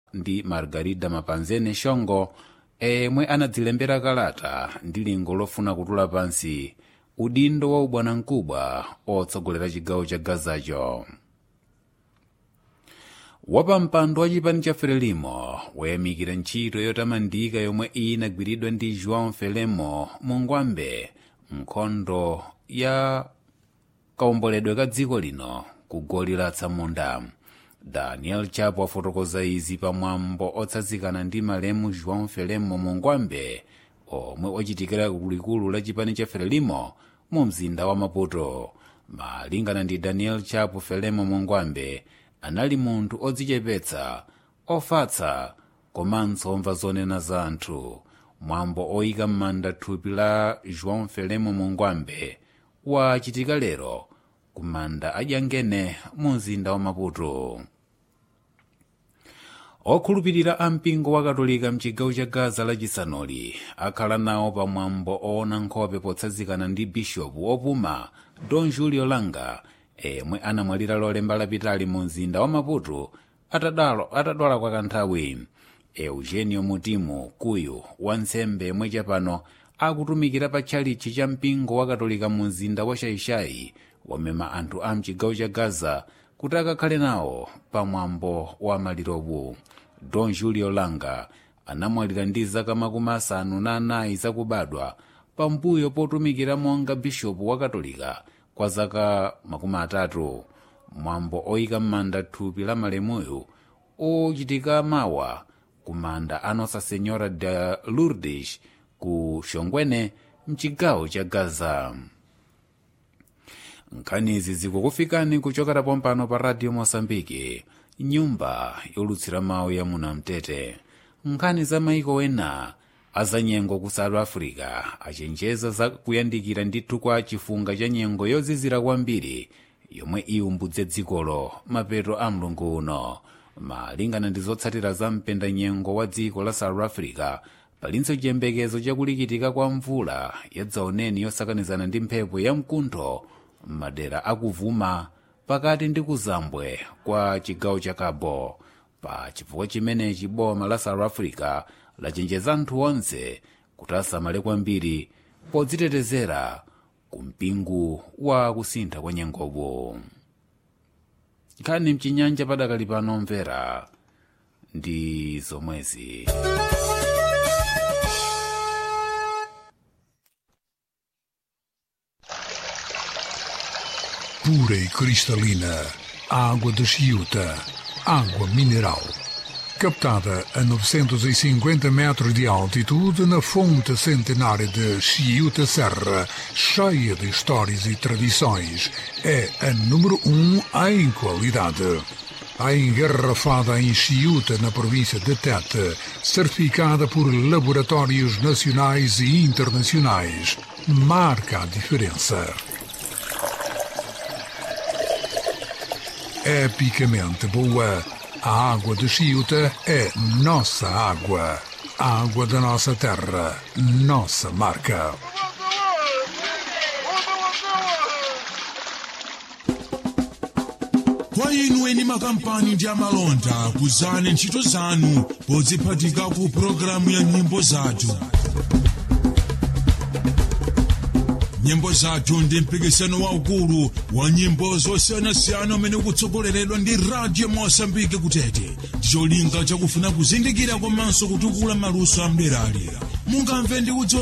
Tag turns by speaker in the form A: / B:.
A: ndi margarida mapanzene shongo emwe anadzilembera kalata ndi lingo lofuna kutula pansi udindo wa ubwanamkubwa otsogolera chigawo cha gazacho wapampando wa chipani cha frelimo wayamikira ntchito yotamandika yomwe inagwiridwa ndi joão felemo mungwambe nkhondo ya kaomboledwe ka dziko lino ku goli la tsamunda daniel chapo afotokoza izi pamwambo otsatsikana ndi malemu joão felemo mungwambe omwe ochitikira kulikulu la chipani cha frelimo mu mzinda wa maputo malingana ndi daniel chapo felemo mungwambe anali munthu odzichepetsa ofatsa komanso omva zonena za anthu mwambo oyika m'manda thupi la joão felemo mungwambe wachitika lero ku manda adyangene mu mzinda wa maputo okhulupirira a mpingo wa katolika mchigawo cha gaza lachisanoli akhala nawo pamwambo oona nkhope potsanzikana ndi bishopu opuma don julio langa emwe anamwalira lolemba lapitali mu mzinda wa maputo atadwala kwa kanthawi eugenio mutimu kuyu wansembe yemwe chapano akutumikira pa tchalichi cha mpingo wa katolika mu mzinda wa shaishai wamema anthu a mchigawo cha gaza kuti akakhale nawo pamwambo wa malirowu don julio langa anamwalira ndi zaka makumi asanu na anayi zakubadwa pambuyo potumikira monga bishopu wa katolika kwa zaka makumi atatu mwambo oyika m'manda thupi la malemuyu ochitika mawa ku manda a nossa senhora de lourdes ku shongwene mchigawo cha gaza nkhanizi zikukufikani kuchokera pompano pa radio mosambiki nyumba yolutsira mawu ya munamtete nkhani za maiko ena azanyengo ku south africa achenjeza za kuyandikira ndithu kwa chifunga cha nyengo yozizira kwambiri yomwe iwumbudze dzikolo mapeto a mlungu uno malingana ndi zotsatira za mpendanyengo wa dziko la south africa palinso chiyembekezo chakulikitika kwa mvula yadzaoneni yosakanizana ndi mphepo ya mkuntho m'madera akuvuma pakati ndi kuzambwe kwa chigawo cha cabo pa chifukwa chimenechi boma la south africa lachenjeza anthu onse kuti asamale kwambiri podzitetezera ku mpingu wa kusintha kwa nyengopo nkhani mchinyanja padakali pano mvera ndi zomwezi
B: pura e cristalina, água de Chiuta, água mineral. Captada a 950 metros de altitude na fonte centenária de Chiuta Serra, cheia de histórias e tradições, é a número um em qualidade. A engarrafada em Chiuta, na província de Tete, certificada por laboratórios nacionais e internacionais, marca a diferença. epicamente boa. A água de Chiuta é nossa água. A água da nossa terra, nossa marca.
C: kwa inu eni makampani ndi amalonda kuzani ntchito zanu podziphatika ku pologalamu ya nyimbo zathu nyimbo zathu ndi mpikisano waukulu wa nyimbo zosiyanasiyana umene ukutsogoleredwa ndi radio mosambike kutete ndicholinga chakufuna kuzindikira komanso kutukula maluso amderalera mungamve ndi kudziwa